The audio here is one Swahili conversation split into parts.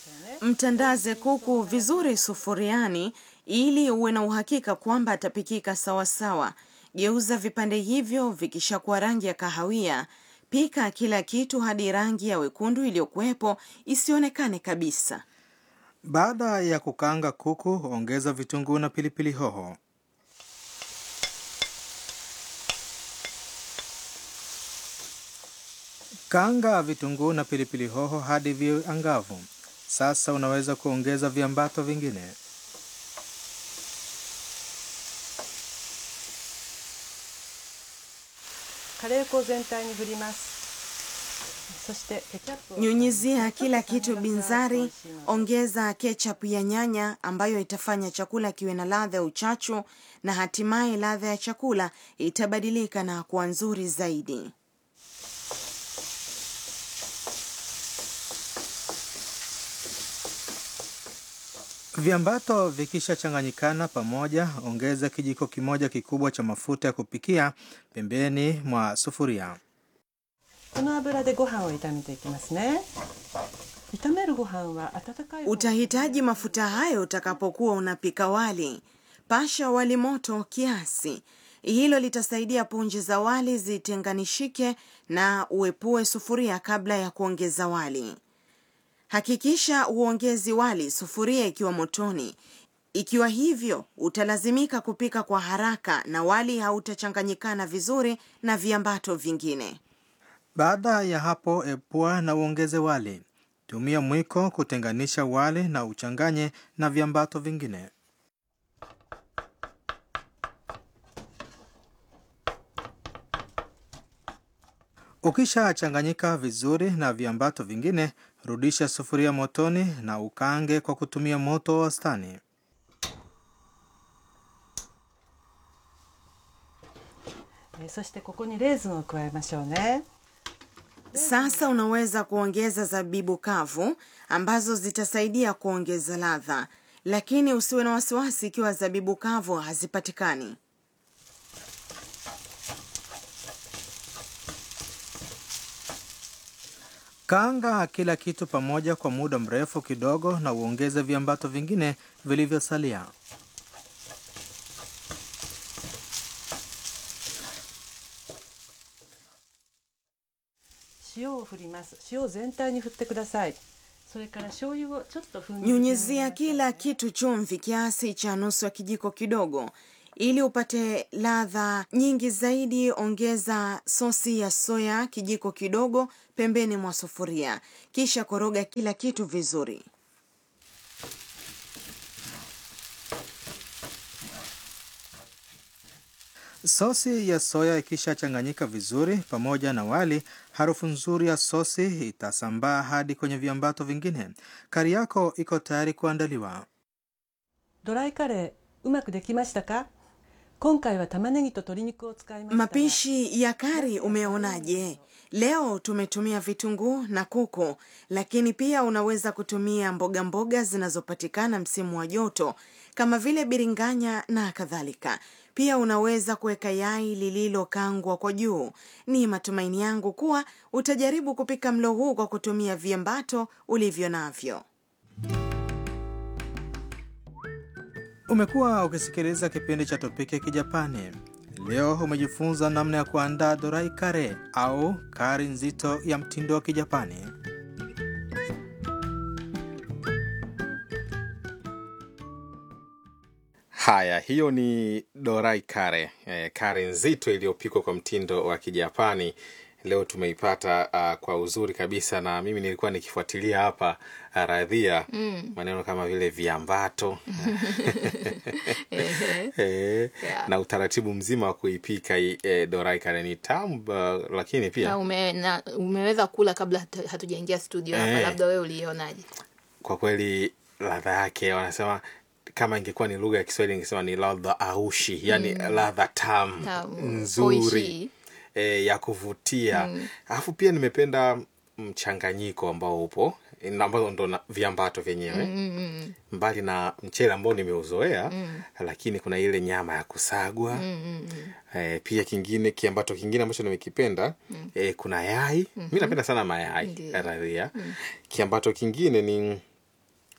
Mtandaze kuku vizuri sufuriani ili uwe na uhakika kwamba atapikika sawasawa. Geuza vipande hivyo vikishakuwa rangi ya kahawia. Pika kila kitu hadi rangi ya wekundu iliyokuwepo isionekane kabisa. Baada ya kukaanga kuku, ongeza vitunguu na pilipili hoho. Kaanga vitunguu na pilipili hoho hadi viwe angavu. Sasa unaweza kuongeza viambato vingine. カレー粉を全体に振りますそしてケチャップを Nyunyizia kila kitu binzari, ongeza ketchup ya nyanya ambayo itafanya chakula kiwe na ladha ya uchachu na hatimaye ladha ya chakula itabadilika na kuwa nzuri zaidi. Viambato vikishachanganyikana pamoja, ongeza kijiko kimoja kikubwa cha mafuta ya kupikia pembeni mwa sufuria. この油でご飯を炒めていきますね炒めるご飯は温かい方 Utahitaji mafuta hayo utakapokuwa unapika wali. Pasha wali moto kiasi. Hilo litasaidia punje za wali zitenganishike na uepue sufuria kabla ya kuongeza wali. Hakikisha uongezi wali sufuria ikiwa motoni. Ikiwa hivyo, utalazimika kupika kwa haraka na wali hautachanganyikana vizuri na viambato vingine. Baada ya hapo, epua na uongeze wali. Tumia mwiko kutenganisha wali na uchanganye na viambato vingine. Ukishachanganyika vizuri na viambato vingine, rudisha sufuria motoni na ukaange kwa kutumia moto wa wastani. えーそしてここにレーズンを加えましょうね Sasa unaweza kuongeza zabibu kavu ambazo zitasaidia kuongeza ladha, lakini usiwe na wasiwasi ikiwa zabibu kavu hazipatikani. Kaanga kila kitu pamoja kwa muda mrefu kidogo na uongeze viambato vingine vilivyosalia. 塩を振ります塩を全体に振ってくださいそれから醤油をちょっとふんに Nyunyizia kila kitu chumvi kiasi cha nusu ya kijiko kidogo. Ili upate ladha nyingi zaidi, ongeza sosi ya soya kijiko kidogo pembeni mwa sufuria, kisha koroga kila kitu vizuri. Sosi ya soya ikishachanganyika vizuri pamoja na wali, harufu nzuri ya sosi itasambaa hadi kwenye viambato vingine. Kari yako iko tayari kuandaliwa. ドライカレーうまくできましたか今回は玉ねぎと鶏肉を使いましたが Mapishi ya kari umeonaje? Leo tumetumia vitunguu na kuku, lakini pia unaweza kutumia mboga mboga zinazopatikana msimu wa joto kama vile biringanya na kadhalika. Pia unaweza kuweka yai lililokangwa kwa juu. Ni matumaini yangu kuwa utajaribu kupika mlo huu kwa kutumia viambato ulivyo navyo. Umekuwa ukisikiliza kipindi cha Topiki ya Kijapani. Leo umejifunza namna ya kuandaa dorai kare au kari nzito ya mtindo wa Kijapani. Haya, hiyo ni dorai kare eh, kare nzito iliyopikwa kwa mtindo wa Kijapani. Leo tumeipata uh, kwa uzuri kabisa, na mimi nilikuwa nikifuatilia hapa uh, radhia maneno kama vile viambato eh, na utaratibu mzima wa kuipika hii, eh, dorai kare ni tamu uh, lakini na pia ume, na, umeweza kula kabla hatu- hatujaingia studio hapa Eh. labda wewe ulionaje kwa kweli ladha yake wanasema kama ingekuwa ni lugha ya Kiswahili ingesema ni ladha aushi, yani ladha tamu Tamu, nzuri oishi. e, ya kuvutia alafu pia nimependa mchanganyiko ambao upo na ambao ndo na- viambato vyenyewe mbali na mchele ambao nimeuzoea lakini kuna ile nyama ya kusagwa e, pia kingine kiambato kingine ambacho nimekipenda e, kuna yai mi napenda sana mayai Ndiyo. radhia kiambato kingine ni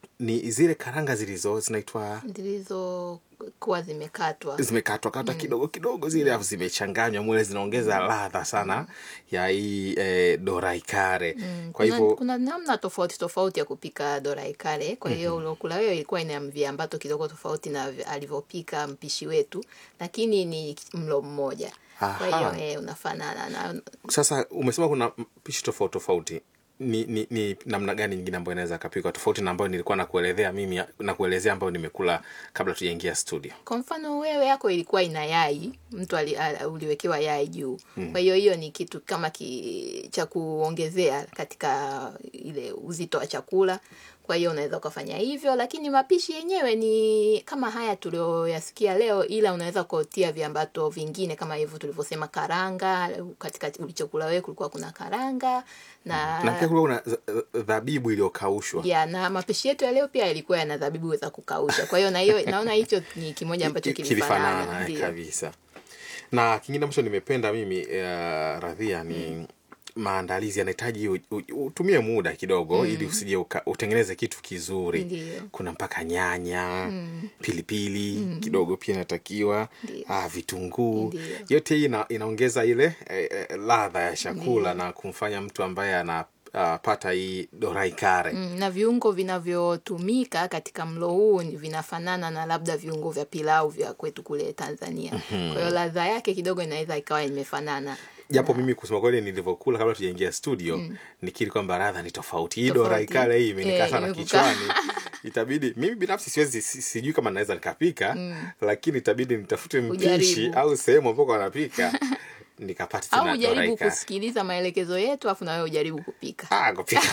ni zile karanga zilizo zinaitwa zilizokuwa zimekatwa zimekatwa kata kidogo kidogo zile afu zimechanganywa mule zinaongeza ladha sana ya hii eh, dorai kare kwa kuna, hivyo kuna namna tofauti tofauti ya kupika dorai kare kwa hiyo uliokula wewe ilikuwa ina viambato kidogo tofauti na vi- alivyopika mpishi wetu lakini ni mlo mmoja kwa hiyo Aha. eh, unafanana na sasa umesema kuna pishi tofauti tofauti ni, ni, ni namna gani nyingine ambayo inaweza kapikwa tofauti na ambayo nilikuwa nakuelezea mimi na kuelezea ambayo nimekula kabla tujaingia studio kwa mfano wewe yako ilikuwa ina yai mtu ali, a- uliwekewa yai juu kwa hiyo hiyo ni kitu kama ki, cha kuongezea katika ile uzito wa chakula kwa hiyo unaweza ukafanya hivyo lakini mapishi yenyewe ni kama haya tulioyasikia leo ila unaweza kutia viambato vingine kama hivyo tulivyosema karanga katika ulichokula wewe kulikuwa kuna karanga na, na pia kulikuwa kuna za- dhabibu iliyokaushwa ya na mapishi yetu ya leo pia yalikuwa yana dhabibu za kukausha kwa hiyo na hiyo naona hicho ni kimoja ambacho Ki- kilifanana kilifanana eh, ndio. kabisa na kingine ambacho nimependa mimi uh, radhia ni maandalizi yanahitaji u- u- utumie muda kidogo ili usije uka- utengeneze kitu kizuri Ndiyo. kuna mpaka nyanya pilipili kidogo pia inatakiwa Ndiyo. ah, vitunguu Ndiyo. yote hii ina, inaongeza ile eh, eh, ladha ya chakula na kumfanya mtu ambaye anapata hii dorai kare Mm, na viungo vinavyotumika katika mlo huu ni vinafanana na labda viungo vya pilau vya kwetu kule Tanzania. Kwa hiyo ladha yake kidogo inaweza ikawa imefanana. japo mimi kusema kweli nilivyokula kabla tujaingia studio nikiri kwamba radha ni tofauti hii Tofauti. dora ikale hii imenikaa Eh, sana imekukaa. kichwani itabidi mimi binafsi siwezi si- sijui kama naweza nikapika lakini itabidi nitafute mpishi Ujaribu. au sehemu ambako anapika nikapata Au tena dora ujaribu ikale kusikiliza maelekezo yetu afu na wewe ujaribu kupika. ah kupika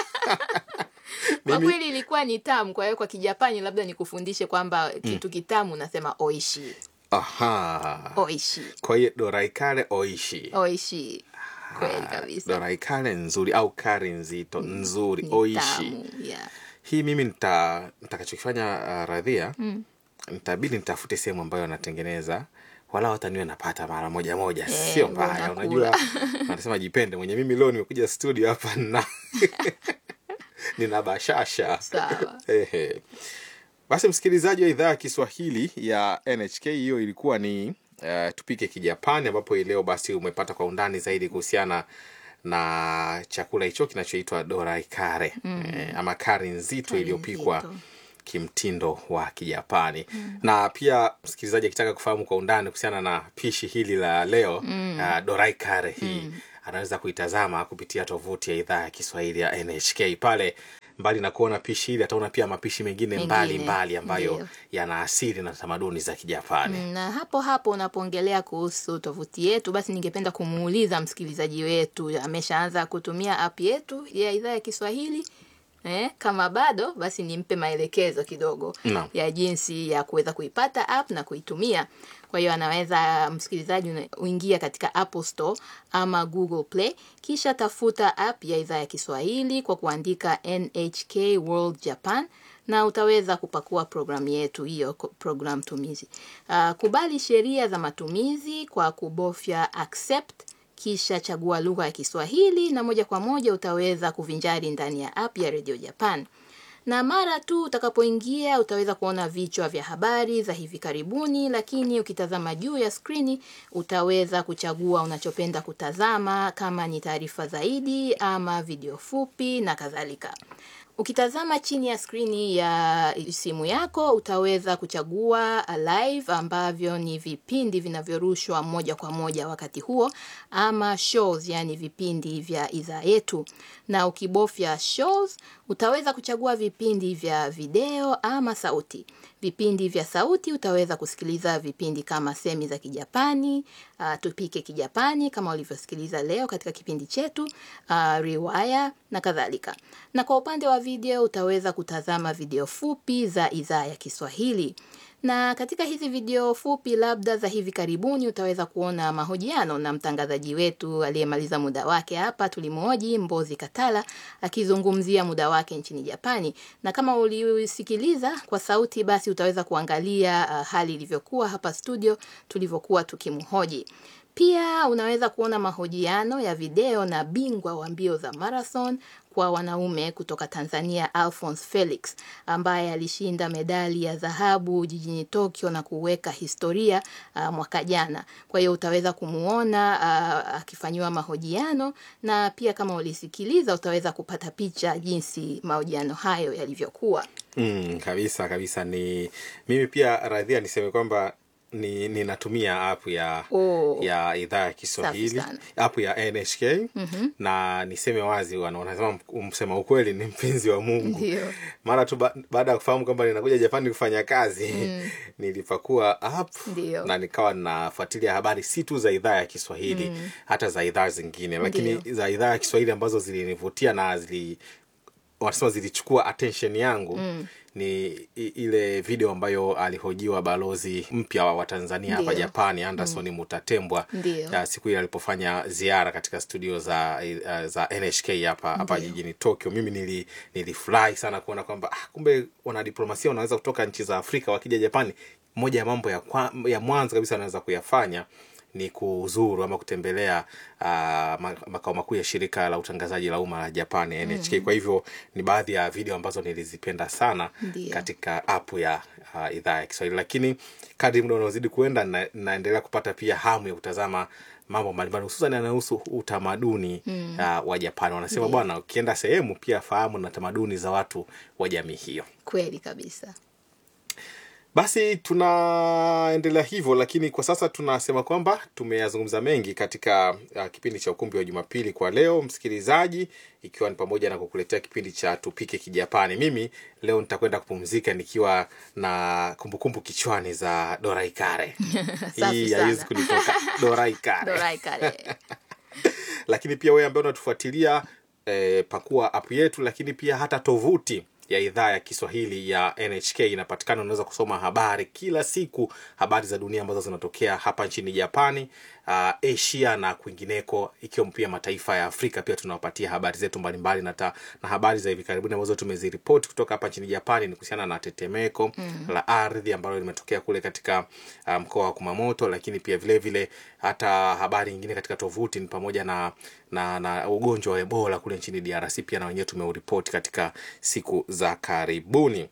Kwa Mimi- kweli ilikuwa ni tamu, kwa hiyo kwa Kijapani labda nikufundishe kwamba kitu kitamu unasema oishi. aha Oishi. kwa hiyo dora ikale oishi Oishi. Kweli kabisa. dora ikale nzuri au kari nzito nzuri Ni oishi tamu, yeah. hii mimi nita nitakachokifanya uh, radhia mm. nitabidi nitafute sehemu ambayo anatengeneza wala hata niwe napata mara moja moja Eh, sio mbona mbaya kula. unajua anasema jipende mwenye mimi leo nimekuja studio hapa na nina bashasha Sawa. Ehe. basi msikilizaji wa idhaa ya kiswahili ya nhk hiyo ilikuwa ni uh, tupike kijapani ambapo hii leo basi umepata kwa undani zaidi kuhusiana na chakula hicho kinachoitwa dorai kare mm. eh, ama kari nzito Kari iliyopikwa nzito. kimtindo wa kijapani mm. na pia msikilizaji akitaka kufahamu kwa undani kuhusiana na pishi hili la leo mm. uh, dorai kare hii mm. anaweza kuitazama kupitia tovuti ya idhaa ya kiswahili ya nhk pale mbali na kuona pishi hili ataona pia mapishi mengine Mengine, mbali mbali ambayo ndiyo. yana asili na tamaduni za kijapani Mm, na hapo hapo unapoongelea kuhusu tovuti yetu basi ningependa kumuuliza msikilizaji wetu ameshaanza kutumia app yetu ya idhaa ya kiswahili eh, kama bado basi nimpe maelekezo kidogo Naam. ya jinsi ya kuweza kuipata app na kuitumia kwa hiyo anaweza msikilizaji una- uingia katika apple store ama google play kisha tafuta app ya idhaa ya kiswahili kwa kuandika nhk world japan na utaweza kupakua programu yetu hiyo ko- program tumizi uh, kubali sheria za matumizi kwa kubofya accept kisha chagua lugha ya kiswahili na moja kwa moja utaweza kuvinjari ndani ya app ya radio japan na mara tu utakapoingia utaweza kuona vichwa vya habari za hivi karibuni lakini ukitazama juu ya skrini utaweza kuchagua unachopenda kutazama kama ni taarifa zaidi ama video fupi na kadhalika Ukitazama chini ya skrini ya simu yako utaweza kuchagua live ambavyo ni vipindi vinavyorushwa moja kwa moja wakati huo ama shows, yani vipindi vya idhaa yetu. Na ukibofya shows utaweza kuchagua vipindi vya video ama sauti. Vipindi vya sauti utaweza kusikiliza vipindi kama semi za Kijapani, uh, tupike Kijapani kama ulivyosikiliza leo katika kipindi chetu, uh, riwaya na kadhalika. Na kwa upande wa video utaweza kutazama video fupi za idhaa ya Kiswahili. Na katika hizi video fupi labda za hivi karibuni utaweza kuona mahojiano na mtangazaji wetu aliyemaliza muda wake hapa tulimhoji Mbozi Katala akizungumzia muda wake nchini Japani. Na kama ulisikiliza kwa sauti basi utaweza kuangalia uh, hali ilivyokuwa hapa studio tulivyokuwa tukimhoji. Pia unaweza kuona mahojiano ya video na bingwa wa mbio za marathon kwa wanaume kutoka Tanzania Alphonse Felix ambaye alishinda medali ya dhahabu jijini Tokyo na kuweka historia uh, mwaka jana. Kwa hiyo utaweza kumuona uh, akifanyiwa mahojiano na pia kama ulisikiliza utaweza kupata picha jinsi mahojiano hayo yalivyokuwa. Mm, kabisa kabisa. Ni mimi pia radhia niseme kwamba ni ninatumia app ya Oh. ya idhaa ya Kiswahili Safi sana. app ya NHK na niseme wazi, wana- wanasema msema ukweli ni mpenzi wa Mungu. Ndio. Mara tu ba, baada ya kufahamu kwamba ninakuja Japani kufanya kazi nilipakua app Ndio. na nikawa nafuatilia habari si tu za idhaa ya Kiswahili hata za idhaa zingine, lakini Ndio. za idhaa ya Kiswahili ambazo zilinivutia na zili wanasema zilichukua attention yangu ni i- ile video ambayo alihojiwa balozi mpya wa Tanzania hapa Ndio. Japani Anderson Mutatembwa Ndio. ya siku ile alipofanya ziara katika studio za uh, za NHK hapa hapa Ndio. jijini Tokyo. Mimi nili nilifurahi sana kuona kwamba ah, kumbe wanadiplomasia wanaweza kutoka nchi za Afrika wakija Japani. Moja ya mambo ya, kwa, ya mwanzo kabisa wanaweza kuyafanya ni kuzuru ama kutembelea uh, ma- makao makuu ya shirika la utangazaji la umma la Japani NHK. Kwa hivyo ni baadhi ya video ambazo nilizipenda sana Ndio. katika app ya uh, idhaa ya Kiswahili, lakini kadri muda unaozidi kuenda na, naendelea kupata pia hamu ya kutazama mambo mbalimbali hususan yanayohusu utamaduni uh, wa Japani. Wanasema bwana, ukienda sehemu pia fahamu na tamaduni za watu wa jamii hiyo. Kweli kabisa. Basi tunaendelea hivyo, lakini kwa sasa tunasema kwamba tumeyazungumza mengi katika uh, kipindi cha ukumbi wa Jumapili kwa leo, msikilizaji, ikiwa ni pamoja na kukuletea kipindi cha tupike Kijapani. Mimi leo nitakwenda kupumzika nikiwa na kumbukumbu kichwani za Dorai Kare. Safi Hii sana. haiwezi kunitoka Dorai Kare Dorai kare. lakini pia wewe ambaye unatufuatilia eh, pakua app yetu, lakini pia hata tovuti ya idhaa ya Kiswahili ya NHK inapatikana. Unaweza kusoma habari kila siku, habari za dunia ambazo zinatokea hapa nchini Japani, uh, Asia na kwingineko, ikiwemo pia mataifa ya Afrika. Pia tunawapatia habari zetu mbalimbali na, ta, na habari za hivi karibuni ambazo tumeziripoti kutoka hapa nchini Japani ni kuhusiana na tetemeko la ardhi ambalo limetokea kule katika uh, mkoa wa Kumamoto, lakini pia vile vile hata habari nyingine katika tovuti ni pamoja na na, na ugonjwa wa Ebola kule nchini DRC pia na wenyewe tumeuripoti katika siku za karibuni.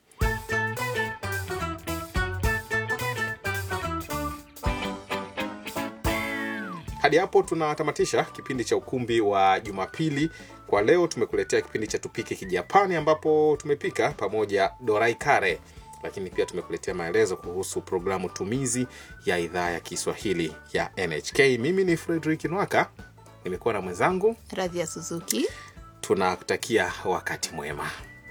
Hadi hapo tunatamatisha kipindi cha ukumbi wa Jumapili kwa leo. Tumekuletea kipindi cha tupike Kijapani ambapo tumepika pamoja dorai kare, lakini pia tumekuletea maelezo kuhusu programu tumizi ya idhaa ya Kiswahili ya NHK. Mimi ni Frederick Nwaka, nimekuwa na mwenzangu. Radhi ya Suzuki. Tunakutakia wakati mwema.